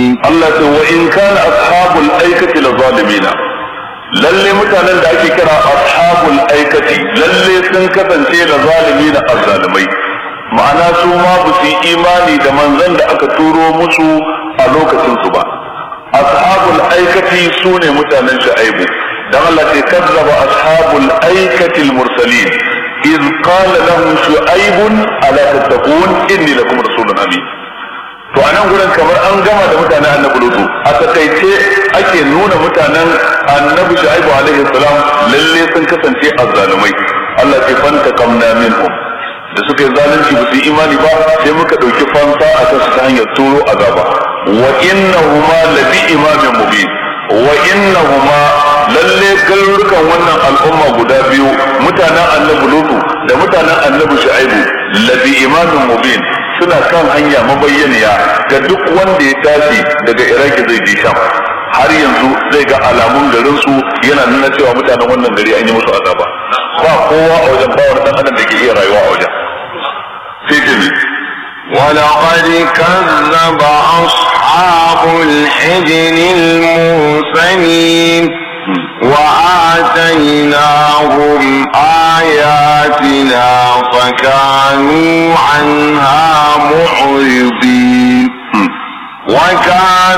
Allah ce wa in kana ashabul aikati la zalimina lalle mutanen da ake kira ashabul aikati lalle sun kasance la zalimina azzalimai ma'ana su ma ba su yi imani da manzon da aka turo musu a lokacin su ba ashabul aikati su ne mutanen shu'aibu dan Allah ce kazzaba ashabul aikati al-mursalin إذ قال لهم شعيب ألا تتقون إني لكم رسول أمين to anan gurin kamar an gama da mutanen annabi lutu a takaice ake nuna mutanen annabi shu'aibu alaihi salam lalle sun kasance azzalumai Allah ke fanta kamna minhum da suka yi zalunci ba su yi imani ba sai muka ɗauki fansa a kan su ta hanyar turo azaba wa innahuma labi imamin mubin wa innahuma lalle garurukan wannan al'umma guda biyu mutanen annabi lutu da mutanen annabi shu'aibu labi imamin mubin suna kan hanya mabayyaniya ga duk wanda ya tashi daga iraki zai je sham har yanzu zai ga alamun garin su yana nuna cewa mutanen wannan gari an yi musu azaba ba kowa a wajen bawar dan adam da ke iya rayuwa a wajen sai ce ولقد كذب أصحاب الحجر المرسلين وآتيناهم آياتنا فكانوا عنها معرضين وكان